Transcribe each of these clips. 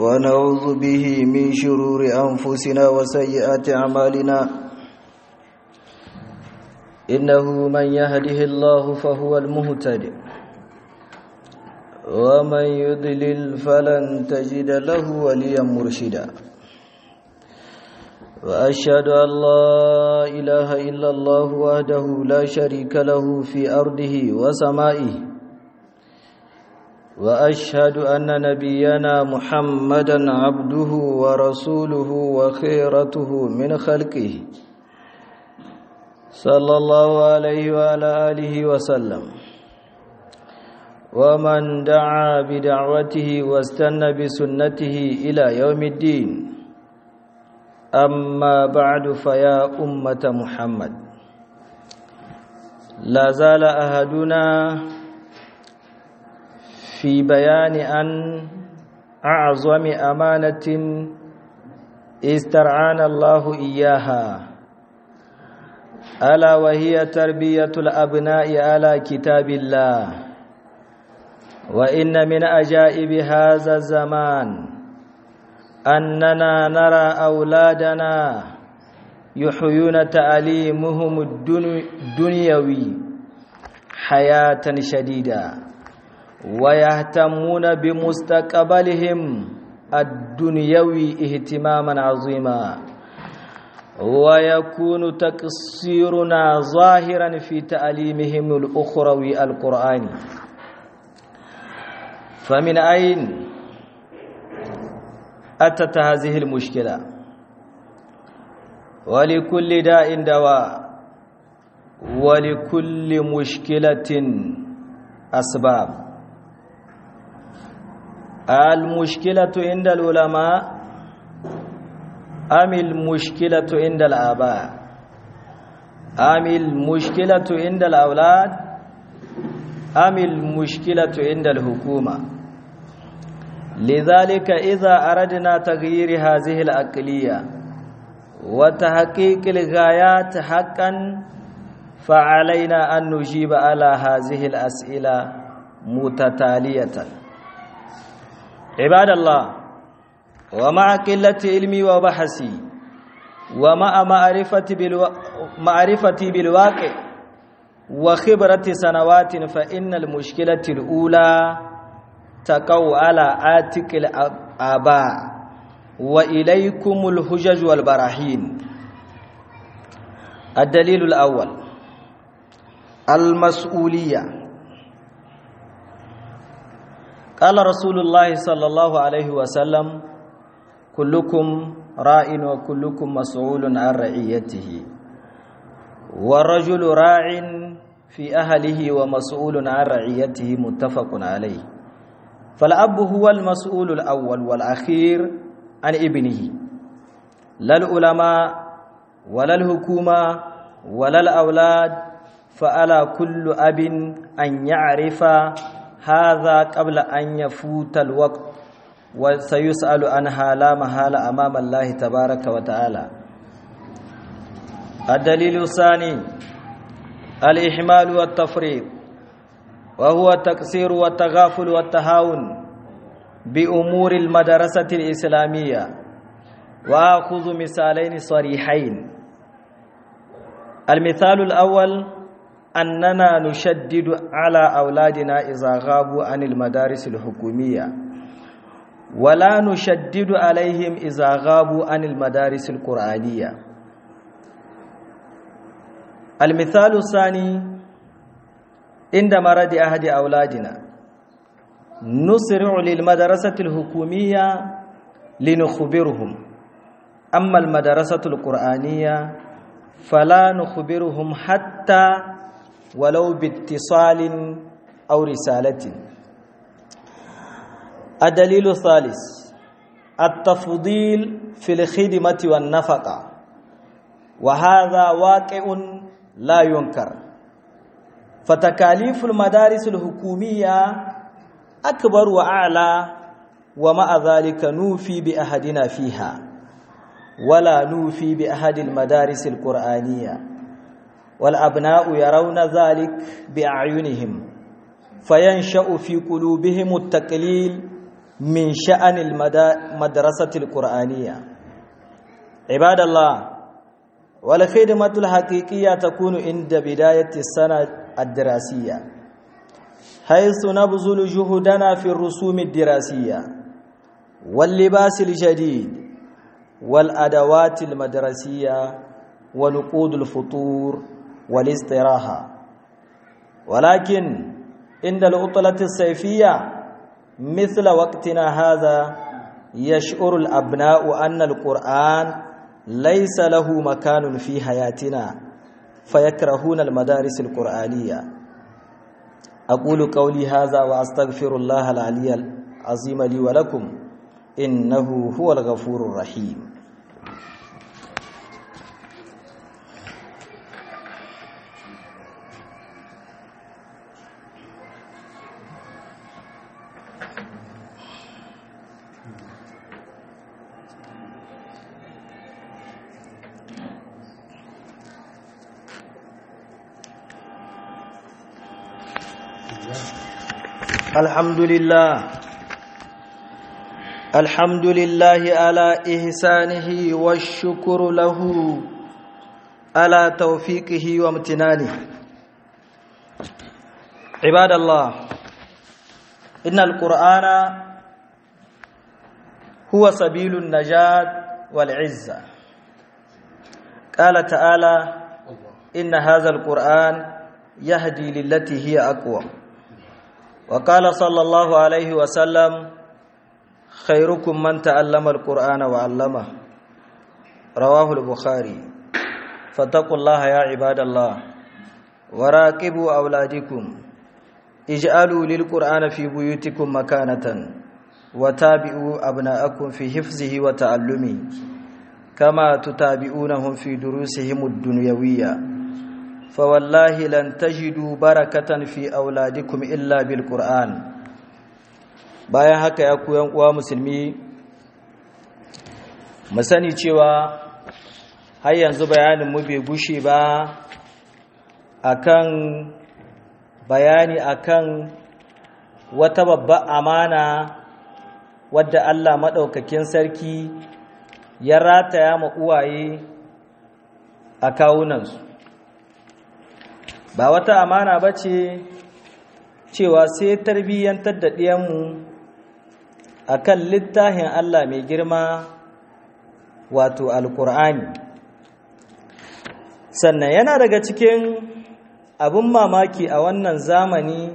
ونعوذ به من شرور أنفسنا وسيئات أعمالنا إنه من يهده الله فهو المهتد ومن يضلل فلن تجد له وليا مرشدا وأشهد أن لا إله إلا الله وحده لا شريك له في أرضه وسمائه وأشهد أن نبينا محمدا عبده ورسوله وخيرته من خلقه صلى الله عليه وعلى آله وسلم ومن دعا بدعوته واستنى بسنته إلى يوم الدين أما بعد فيا أمة محمد لا زال أهدنا في بيان أن أعظم أمانة استرعانا الله إياها ألا وهي تربية الأبناء على كتاب الله وإن من أجائب هذا الزمان أننا نرى أولادنا يحيون تعليمهم الدنيوي حياة شديدة ويهتمون بمستقبلهم الدنيوي اهتماما عظيما ويكون تقصيرنا ظاهرا في تعليمهم الأخروي القرآن فمن أين أتت هذه المشكلة ولكل داء دواء ولكل مشكلة أسباب المشكلة عند العلماء أم المشكلة عند الآباء أم المشكلة عند الأولاد أم المشكلة عند الحكومة لذلك إذا أردنا تغيير هذه الأقلية وتحقيق الغايات حقا فعلينا أن نجيب على هذه الأسئلة متتالية عباد الله ومع قلة علمي وبحثي ومع معرفتي بالو... معرفتي بالواقع وخبرة سنوات فإن المشكلة الأولى تقو على عاتق الآباء وإليكم الحجج والبراهين الدليل الأول المسؤولية قال رسول الله صلى الله عليه وسلم كلكم راع وكلكم مسؤول عن رعيته والرجل راع في أهله ومسؤول عن رعيته متفق عليه فالأب هو المسؤول الأول والأخير عن ابنه لا العلماء ولا الحكومة ولا الأولاد فعلى كل أب أن يعرف هذا قبل أن يفوت الوقت وسيسأل عنها لا محالة أمام الله تبارك وتعالى الدليل الثاني الإحمال والتفريط وهو التقصير والتغافل والتهاون بأمور المدرسة الإسلامية وأخذ مثالين صريحين المثال الأول أننا نشدد على أولادنا إذا غابوا عن المدارس الحكومية ولا نشدد عليهم إذا غابوا عن المدارس القرآنية المثال الثاني عند مرض أحد أولادنا نسرع للمدرسة الحكومية لنخبرهم أما المدرسة القرآنية فلا نخبرهم حتى ولو باتصال أو رسالة الدليل الثالث التفضيل في الخدمة والنفقة وهذا واقع لا ينكر فتكاليف المدارس الحكومية أكبر وأعلى ومع ذلك نوفي بأحدنا فيها ولا نوفي بأحد المدارس القرآنية والأبناء يرون ذلك بأعينهم فينشأ في قلوبهم التقليل من شأن المدرسة القرآنية عباد الله والخدمة الحقيقية تكون عند بداية السنة الدراسية حيث نبذل جهدنا في الرسوم الدراسية واللباس الجديد والأدوات المدرسية ونقود الفطور والاستراحة ولكن عند العطلة الصيفية مثل وقتنا هذا يشعر الأبناء أن القرآن ليس له مكان في حياتنا فيكرهون المدارس القرآنية أقول قولي هذا وأستغفر الله العلي العظيم لي ولكم إنه هو الغفور الرحيم الحمد لله الحمد لله على إحسانه والشكر له على توفيقه وامتنانه عباد الله إن القرآن هو سبيل النجاة والعزة قال تعالى إن هذا القرآن يهدي للتي هي أقوى وقال صلى الله عليه وسلم خيركم من تعلم القرآن وعلمه رواه البخاري فاتقوا الله يا عباد الله وراقبوا أولادكم اجعلوا للقرآن في بيوتكم مكانة وتابعوا أبناءكم في حفظه وتعلمه كما تتابعونهم في دروسهم الدنيوية فوالله لن تجدوا بركة في أولادكم إلا بالقرآن bayan haka ya ku uwa musulmi mu sani cewa har yanzu bayanin mu bai gushe ba akan bayani akan wata babbar amana wadda Allah maɗaukakin sarki ya rataya ma uwaye a kawunansu ba wata amana ba ce cewa sai tarbiyyantar da ɗiyanmu a kan littafin Allah mai girma wato alkur'ani sannan yana daga cikin abin mamaki a wannan zamani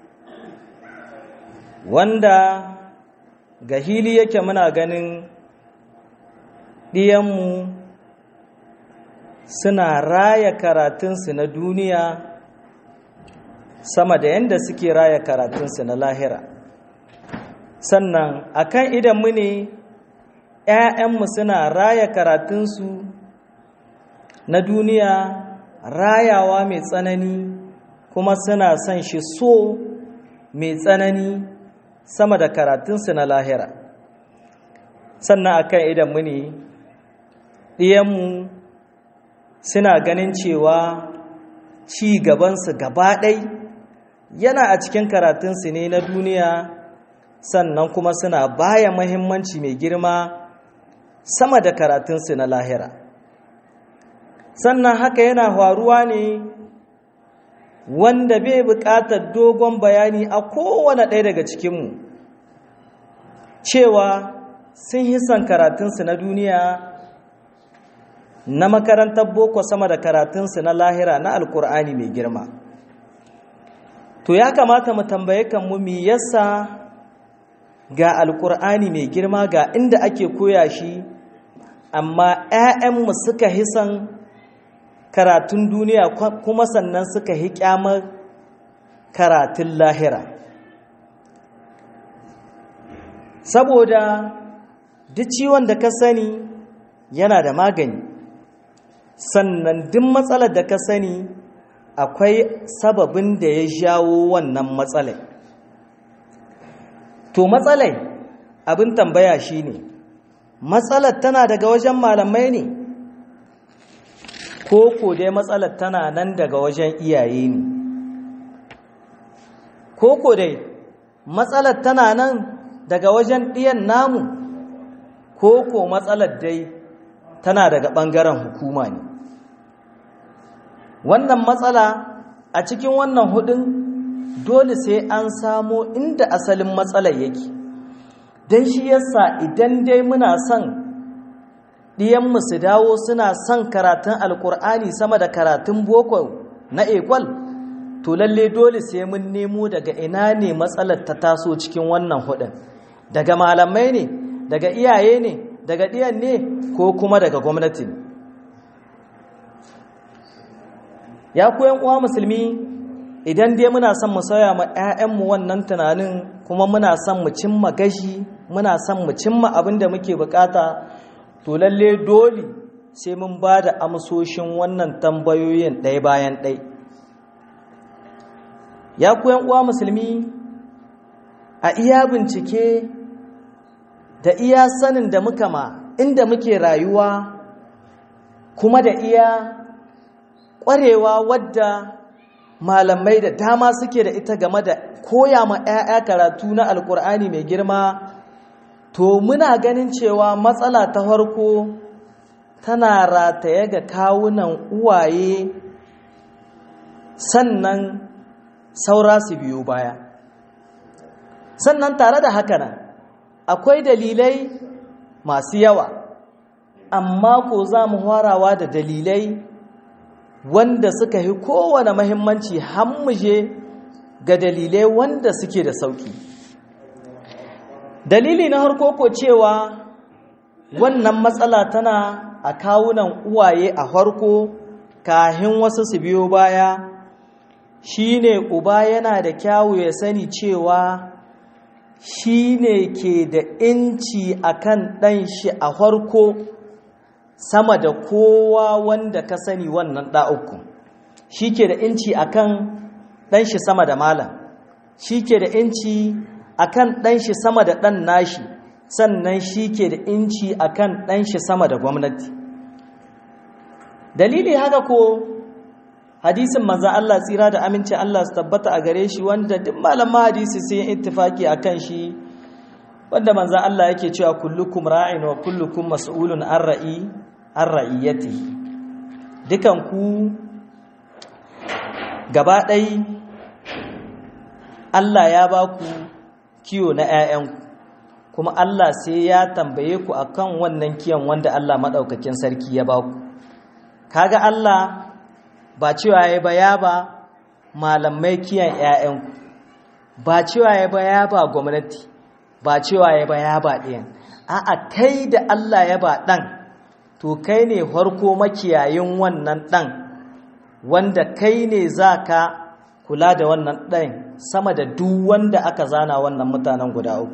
wanda ga hili yake muna ganin ɗiyanmu suna raya karatunsu na duniya sama da yadda suke raya karatunsu na lahira sannan akan idanmu ne ‘ya'yanmu suna raya karatunsu na duniya rayawa mai tsanani kuma suna son shi so mai tsanani sama da karatunsu na lahira sannan akan idanmu ne ɗiyanmu suna ganin cewa ci gabansu gaba ɗai yana a cikin karatunsu ne na duniya sannan kuma suna baya mahimmanci mai girma sama da karatunsu na lahira sannan haka yana faruwa ne wanda bai buƙatar dogon bayani a kowane ɗaya daga cikinmu cewa sun hisan karatunsu na duniya na makarantar boko sama da karatunsu na lahira na alkur'ani mai girma to ya kamata mu tambaye kanmu mi yasa ga alkur'ani mai girma ga inda ake koya shi amma 'ya'yanmu suka hisan karatun duniya kuma sannan suka hi kyamar karatun lahira saboda duk ciwon da ka sani yana da magani sannan duk matsalar da ka sani akwai sababin da ya jawo wannan matsalai to matsalai abin tambaya shine matsalar tana daga wajen malamai ne ko ko dai matsalar tana nan daga wajen iyaye ne ko ko dai matsalar tana nan daga wajen ɗiyan namu ko ko matsalar dai tana daga ɓangaren hukuma ne wannan matsala a cikin wannan hudun dole sai an samo inda asalin matsalar yake don shi yasa idan dai muna son ɗiyanmu su dawo suna son karatun alkur'ani sama da karatun boko na ekwal to lalle dole sai mun nemo daga ina ne matsalar ta taso cikin wannan hudun daga malamai ne daga iyaye ne daga ɗiyan ne ko kuma daga gwamnati ya koyan uwa musulmi idan dai muna son mu sauya ma 'ya'yanmu wannan tunanin kuma muna son mu cimma gashi muna son mu cimma abin da muke bukata to lalle dole sai mun ba da amsoshin wannan tambayoyin ɗaya bayan ɗai ya koyan uwa musulmi a iya bincike da iya sanin da muka ma inda muke rayuwa kuma da iya ƙwarewa wadda malamai da dama suke da ita game da koya ma 'ya'ya karatu na alkur'ani mai girma to muna ganin cewa matsala ta farko tana rataye ga kawunan uwaye sannan saura su biyo baya sannan tare da haka nan akwai dalilai masu yawa amma ko za mu harawa da dalilai wanda suka yi kowane mahimmanci hammuje ga dalilai wanda suke da sauki dalili na harko ko cewa wannan matsala tana a kawunan uwaye a harko kahin wasu su biyo baya shine uba yana da kyawu ya sani cewa shine ke da inci akan ɗan shi a harko sama da kowa wanda ka sani wannan ɗa'uku shi ke da inci akan ɗan shi sama da malam shi ke da inci akan ɗan shi sama da ɗan nashi sannan shi ke da inci akan ɗan shi sama da gwamnati dalili haka ko hadisin manzan Allah tsira da aminci Allah su tabbata a gare shi wanda duk malaman hadisi sai yin ittifaki akan shi wanda manzan Allah yake cewa kullukum ra'in wa kullukum mas'ulun an ra'i an ra'iyyati dukan ku gaba ɗai Allah ya ba ku kiyo na 'ya'yanku kuma Allah sai ya tambaye ku akan wannan kiyon wanda Allah maɗaukakin sarki ya ba ku kaga Allah ba cewa ya ba ya ba malamai kiyon 'ya'yanku ba cewa ya ba ya ba gwamnati ba cewa ya ba ya ba ɗayan a'a kai da Allah ya ba ɗan to kai ne farko makiyayin wannan ɗan wanda kai ne za ka kula da wannan ɗan sama da duk wanda aka zana wannan mutanen guda uku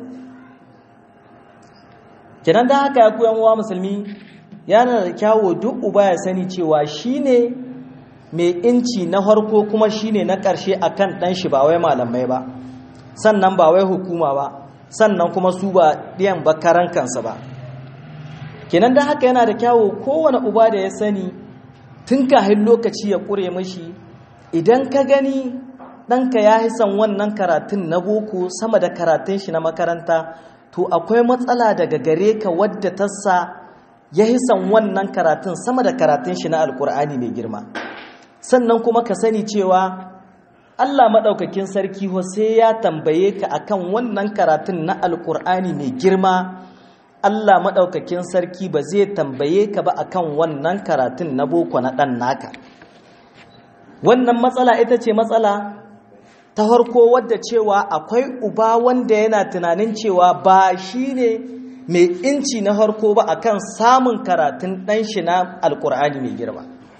kenan da haka ya koyan wa musulmi yana da kyawo duk uba ya sani cewa shi ne mai inci na farko kuma shi ne na ƙarshe a kan ɗan shi ba wai malamai ba sannan ba wai hukuma ba sannan kuma su ba ɗiyan bakaran kansa ba kenan da haka yana da kyawo kowane uba da ya sani tun kahin lokaci ya ƙure mashi idan ka gani ɗanka ya yi son wannan karatun na boko sama da karatun shi na makaranta to akwai matsala daga gare ka wadda ta sa ya yi son wannan karatun sama da karatun shi na alkur'ani mai girma sannan kuma ka sani cewa allah maɗaukakin sarki sai ya tambaye ka akan wannan karatun na alkur'ani mai girma Allah maɗaukakin sarki ba zai tambaye ka ba akan wannan karatun na boko na ɗan naka wannan matsala ita ce matsala ta harko wadda cewa akwai uba wanda yana tunanin cewa ba shi ne mai inci na harko ba akan samun karatun ɗan shi na alkur'ani mai girma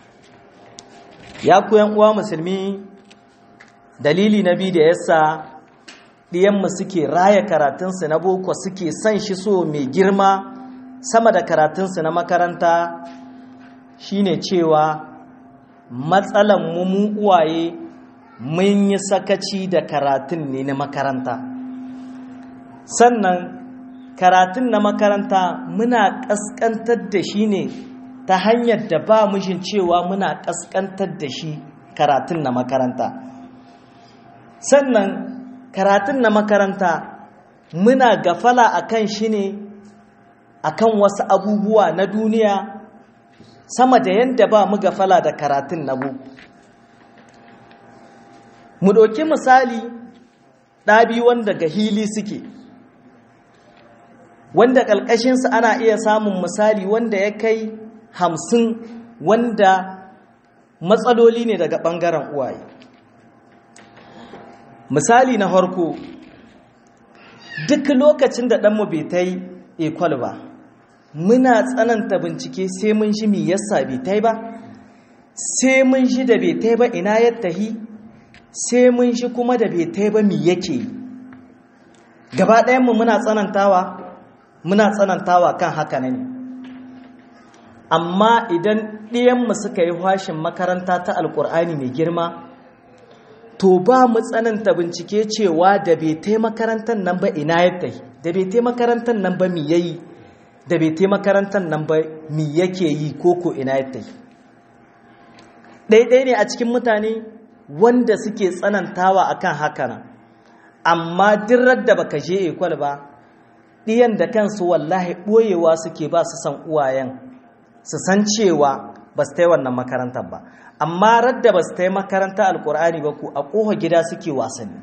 ya koyan uwa musulmi dalili na biyu da yasa ɗiyanmu suke raya karatunsu na boko suke son shi so mai girma sama da karatunsu na makaranta shine cewa matsalan mu uwaye mun yi sakaci da karatun ne na makaranta sannan karatun na makaranta muna ƙasƙantar da shi ne ta hanyar da ba mushin cewa muna ƙasƙantar da shi karatun na makaranta sannan karatun na makaranta muna gafala akan shi ne akan wasu abubuwa na duniya sama da yadda ba mu gafala da karatun na bu mu ɗauki misali ɗabi wanda ga hili suke wanda ƙalƙashinsu ana iya samun misali wanda ya kai hamsin wanda matsaloli ne daga ɓangaren uwaye misali na harko duk lokacin da ɗanmu bai ta yi ekwal ba muna tsananta bincike sai mun shi mi yasa bai ta yi ba sai mun shi da bai ta yi ba ina ya tahi sai mun shi kuma da bai ta yi ba mi yake yi gaba ɗayanmu muna tsanantawa muna tsanantawa kan haka ne amma idan ɗiyanmu suka yi hashin makaranta ta alkur'ani mai girma to ba mu tsananta bincike cewa da bai tai makarantar nan ba ina ya tai da bai tai makarantar nan ba mi yayi da bai tai makarantar nan ba mi yake yi koko ina ya tai ɗaiɗai ne a cikin mutane wanda suke tsanantawa akan haka nan amma dirar da baka je ekwal ba ɗiyan da kansu wallahi ɓoyewa suke ba su san uwayen su san cewa ba su tai wannan makarantar ba amma radda ba su ta yi makaranta alkur'ani ba ku a ƙoha gida suke wasanni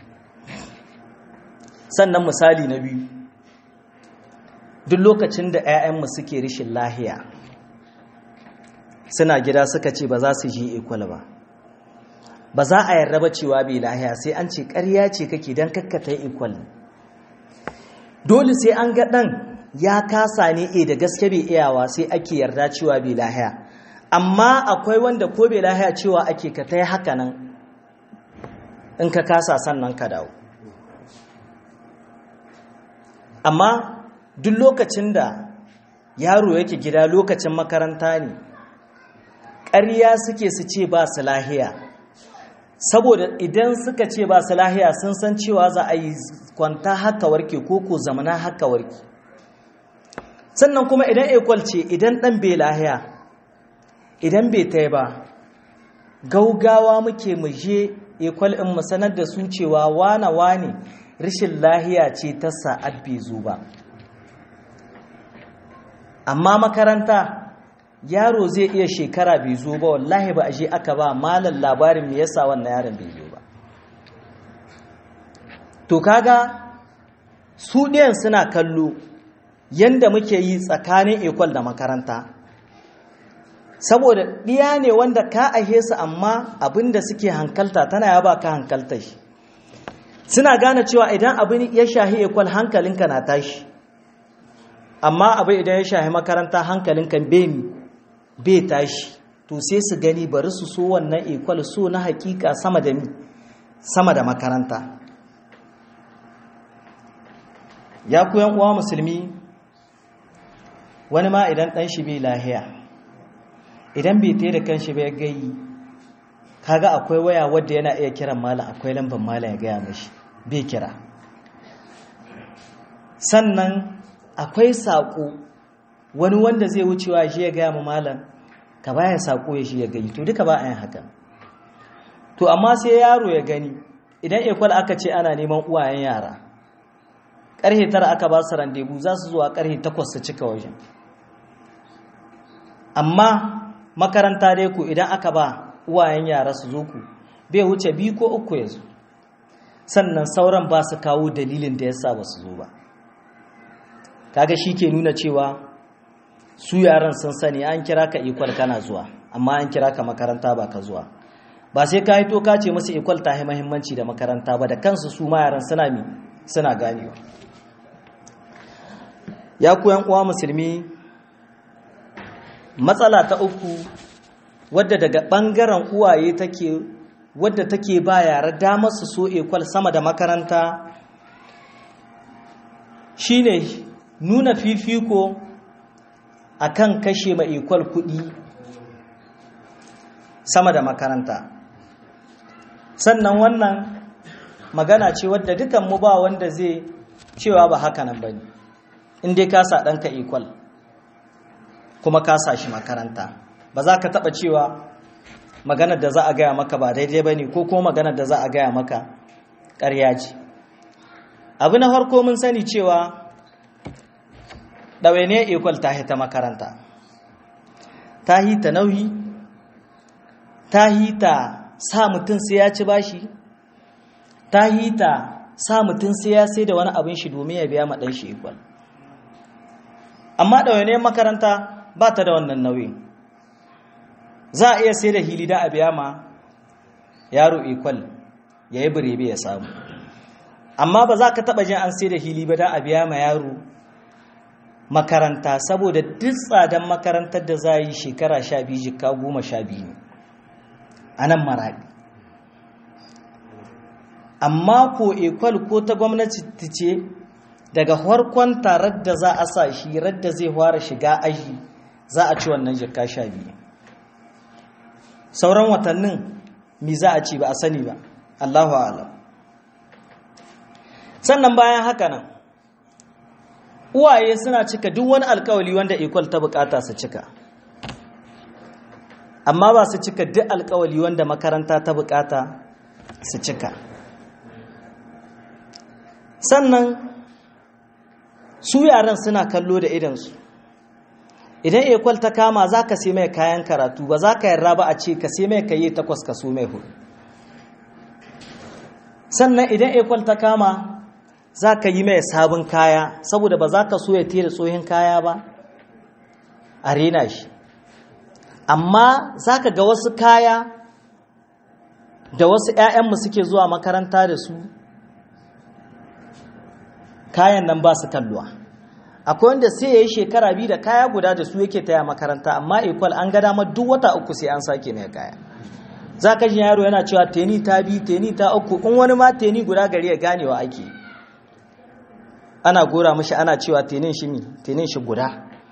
sannan misali na biyu duk lokacin da 'ya'yanmu suke rishin lahiya suna gida suka ce ba za su ji ikwal ba ba za a yarda ba cewa bai lahiya sai an ce ƙarya ce kake don kakkata ikwal dole sai an ga ɗan ya kasa ne e da gaske bai iyawa sai ake yarda cewa bai lahiya amma akwai wanda ko bai lahiya cewa ake ka ta yi haka nan in ka kasa sannan ka dawo amma duk lokacin da yaro yake gida lokacin makaranta ne ƙarya suke su ce ba su lahiya saboda idan suka ce ba su lahiya sun san cewa za a yi kwanta haka warke ko ko zamana haka warke sannan kuma idan ekwal ce idan ɗan bai lahiya idan bai ta ba gaugawa muke mu je ekwal in mu sanar da su cewa wane wane rashin lahiya ce ta sa'ad bai zo ba amma makaranta yaro zai iya shekara bai zo ba wallahi ba a je aka ba malam labarin me yasa wannan yaron bai zo ba to kaga su ɗiyan suna kallo yanda muke yi tsakanin ekwal da makaranta saboda ɗiya ne wanda ka ahe su amma abinda suke hankalta tana ya ba ka hankalta shi suna gane cewa idan abin ya shahi ekwal hankalinka na tashi amma abin idan ya shahi makaranta hankalinka bemi bai tashi to sai su gani bari su so wannan ekwal so na hakika sama da mi sama da makaranta ya ku uwa musulmi wani ma idan ɗan shi bai lahiya idan bai ta da kanshi bai gayi kaga akwai waya wadda yana iya kiran malam akwai lambar malam ya gaya mashi bai kira sannan akwai saƙo wani wanda zai wucewa shi ya gaya ma malam ka baya saƙo ya shi ya gani to duka ba a yin haka to amma sai yaro ya gani idan ekwal aka ce ana neman uwayen yara ƙarhe tara aka ba su randebu za su zuwa ƙarhe takwas su cika wajen amma makaranta dai ku idan aka ba uwayen yara su zo ku bai wuce biyu ko uku ya zo sannan sauran ba su kawo dalilin da ya sa ba su zo ba kaga shi ke nuna cewa su yaran sun sani an kira ka ikwal kana zuwa amma an kira ka makaranta ba ka zuwa ba sai ka hito ka ce musu ikwal ta yi mahimmanci da makaranta ba da kansu su ma yaran suna mi suna ganewa ya ku yan uwa musulmi matsala ta uku wadda daga ɓangaren uwaye take wadda take ba yara damar su so ekwal sama da makaranta shine nuna fifiko akan kashe ma ekwal kuɗi sama da makaranta sannan wannan magana ce wadda dukan mu ba wanda zai cewa ba haka nan bane in dai ka sa ɗanka ekwal kuma ka sa shi makaranta ba za ka taɓa cewa maganar da za a gaya maka ba daidai ba ne ko kuma maganar da za a gaya maka ƙarya ce abu na farko mun sani cewa ɗawainiyar ekwal ta hita makaranta ta hita nauyi ta hita sa mutum sai ya ci bashi ta hita sa mutum sai ya sai da wani abin shi domin ya biya maɗan shi ekwal amma ɗawainiyar makaranta ba ta da wannan nauyin za a iya sai da hili da a biya ma yaro ekwal ya yi birebe ya samu amma ba za ka taɓa jin an sai da hili ba da a biya ma yaro makaranta saboda duk tsadan makarantar da za yi shekara sha biyu jika goma sha biyu ne a nan maraɗi amma ko ekwal ko ta gwamnati ta ce daga farkon tarar da za a sa shi radda zai fara shiga aji za a ci wannan jika sha biyu sauran watannin mi za a ci ba a sani ba allahu alam sannan bayan haka nan uwaye suna cika duk wani alkawali wanda equal ta bukata su cika amma ba su cika duk alkawali wanda makaranta ta bukata su cika sannan su yaran suna kallo da idansu idan equal ta kama za ka sai mai kayan karatu ba za ka yarda ba a ce ka sai mai kayi takwas ka so mai hudu sannan idan equal ta kama za ka yi mai sabon kaya saboda ba za ka so ya tere tsohin kaya ba a rena shi amma za ka ga wasu kaya da wasu 'ya'yanmu suke zuwa makaranta da su kayan nan ba su kalluwa akwai wanda sai ya yi shekara biyu da kaya guda da su yake taya makaranta amma equal an ga damar duk wata uku sai an sake mai kaya za ka ji yaro yana cewa teni ta bi teni ta uku in wani ma teni guda gari ya ganewa ake ana gora mashi ana cewa tenin shi mi tenin shi guda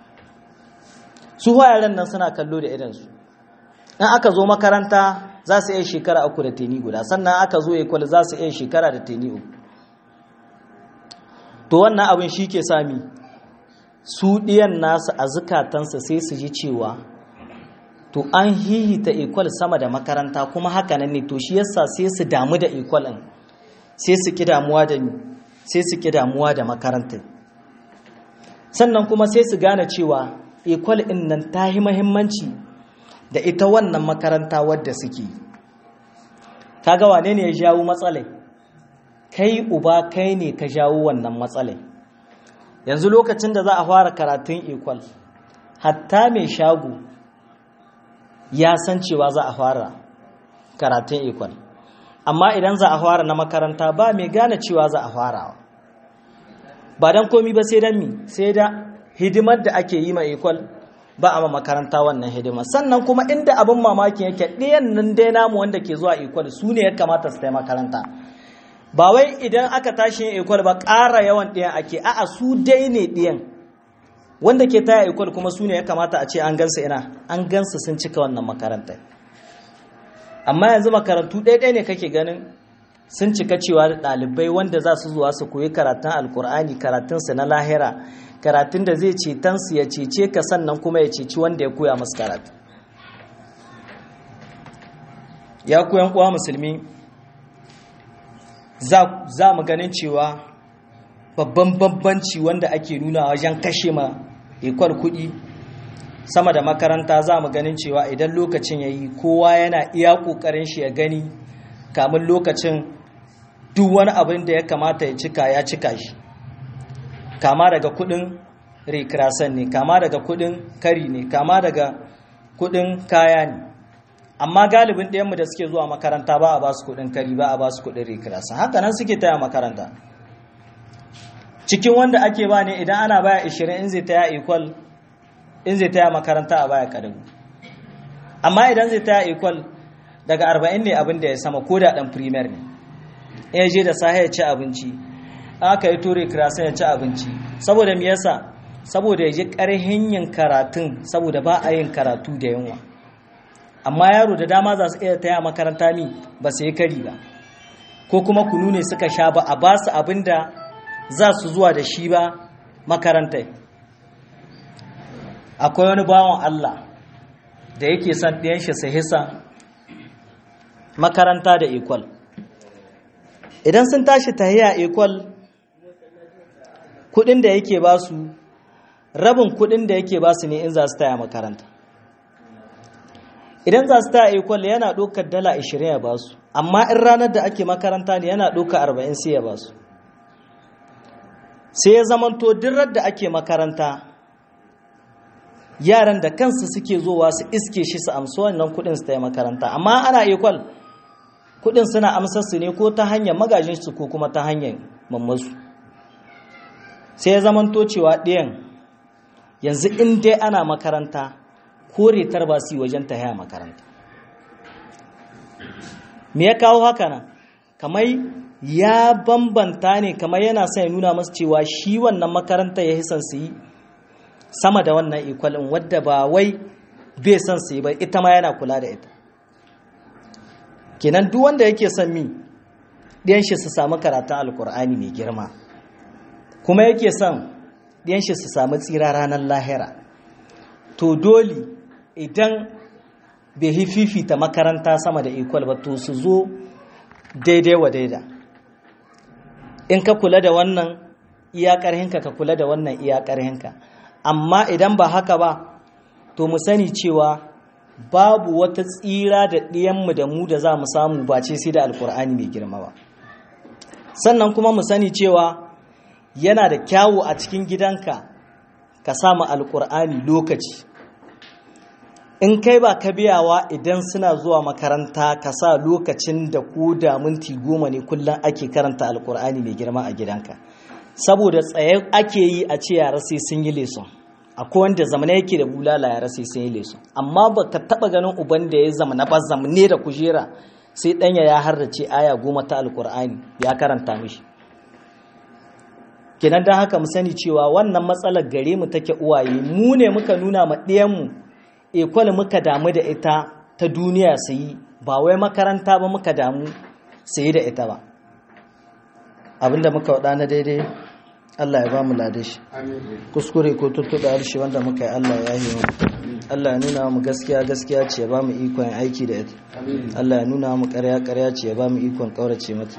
su yaran nan suna kallo da idansu in aka zo makaranta za su iya shekara uku da teni guda sannan aka zo ekwal za su iya shekara da teni uku to wannan abin shi ke sami su ɗiyan nasu a zukatansa sai su ji cewa to an hihita ekwal sama da makaranta kuma haka nan ne to shi yasa sai su damu da ekwal ɗin sai su ki damuwa da ni sai su ki damuwa da makarantar sannan kuma sai su gane cewa ekwal ɗin nan ta yi mahimmanci da ita wannan makaranta wadda suke kaga wane ne ya jawo matsalai kai uba kai ne ka jawo wannan matsalai yanzu lokacin da za a fara karatun ekwal hatta mai shago ya san cewa za a fara karatun ekwal amma idan za a fara na makaranta ba mai gane cewa za a fara ba don komi ba sai don mi sai da hidimar da ake yi ma ekwal ba a ma makaranta wannan hidimar sannan kuma inda abin mamakin yake ɗayan nan dai namu wanda ke zuwa ekwal su ne ya kamata su tai makaranta ba wai idan aka tashi yin ekwal ba ƙara yawan ɗayan ake a'a su dai ne ɗayan wanda ke taya ekwal kuma su ne ya kamata a ce an gansa ina an gansa sun cika wannan makarantar amma yanzu makarantu ɗaya ne kake ganin sun cika cewa da ɗalibai wanda za su zuwa su koyi karatun alkur'ani karatunsu na lahira karatun da zai cetonsu ya cece ka sannan kuma ya ceci wanda ya koya masu karatu ya koyan uwa musulmi za mu ganin cewa babban bambanci wanda ake nuna wajen kashe ma ikwal kuɗi sama da makaranta za mu ganin cewa idan lokacin ya yi kowa yana iya ƙoƙarin shi ya gani kamun lokacin duk wani abin da ya kamata ya cika ya cika shi kama daga kuɗin rekirasan ne kama daga kuɗin kari ne kama daga kuɗin kaya ne amma galibin ɗayanmu da suke zuwa makaranta ba a ba su kuɗin kari ba a ba su kuɗin rekirasan haka nan suke taya makaranta cikin wanda ake ba ne idan ana baya 20 in zai taya equal in zai taya makaranta a baya kadagu amma idan zai taya equal daga 40 ne abin da ya sama ko da dan primer ne ya je da sahi ya ci abinci aka yi tore kirasan ya ci abinci saboda me yasa saboda ya ji karhin yin karatun saboda ba a yin karatu da yunwa amma yaro da dama za su iya taya makaranta ni ba su yi kari ba ko kuma kunu ne suka sha ba a ba su abin da za su zuwa da shi ba makarantai akwai wani bawan Allah da yake son ɗiyan shi su hisa makaranta da ekwal idan sun tashi tahiya ekwal kudin da yake ba su rabin kudin da yake ba su ne in za su taya makaranta idan za su taya ikwal yana ɗaukar dala 20 ya ba su amma in ranar da ake makaranta ne yana ɗaukar 40 sai ya ba su sai ya zamanto dirar da ake makaranta yaran da kansu suke zowa su iske shi su amsa wannan kudin su taya makaranta amma ana ikwal kudin suna amsar su ne ko ta hanyar magajin su ko kuma ta hanyar mammasu sai ya zamanto cewa ɗayan yanzu in dai ana makaranta ko retar ba su yi wajen ta haya makaranta me ya kawo haka nan kamar ya bambanta ne kamar yana son ya nuna masu cewa shi wannan makaranta ya hisan su yi sama da wannan ikwalin wadda ba wai bai son su yi ba ita ma yana kula da ita kenan duk wanda yake son mi ɗiyan shi su samu karatun alkur'ani mai girma kuma yake son ɗiyan shi su samu tsira ranar lahira to dole idan bai yi fifita makaranta sama da ikwal ba to su zo daidai wa daida in ka kula da wannan iya ƙarhinka ka kula da wannan iya ƙarhinka amma idan ba haka ba to mu sani cewa babu wata tsira da ɗiyanmu da mu da za mu samu ba ce sai da alkur'ani mai girma ba sannan kuma mu sani cewa yana da kyawu a cikin gidanka ka samu alkur'ani lokaci in kai ba ka biyawa idan suna zuwa makaranta ka sa lokacin da ko da minti goma ne kullum ake karanta alkur'ani mai girma a gidanka saboda tsaye ake yi a ce yara sai sun yi leson akwai wanda zamana yake da bulala yara sai sun yi leson amma ba ka taba ganin uban da ya zamana ba zamane da kujera sai ɗanya ya harrace aya goma ta alkur'ani ya karanta mishi kenan don haka mu sani cewa wannan matsalar gare mu take uwaye mu ne muka nuna ma ɗiyanmu ekwal muka damu da ita ta duniya su yi ba wai makaranta ba muka damu su yi da ita ba abinda muka waɗa na daidai Allah ya ba mu ladashi kuskure ko tuttuɗa harshe wanda muka yi Allah ya yi mu Allah ya nuna mu gaskiya gaskiya ce ya ba mu ikon aiki da ita Allah ya nuna mu ƙarya ƙarya ce ya ba mu ikon ƙaurace mata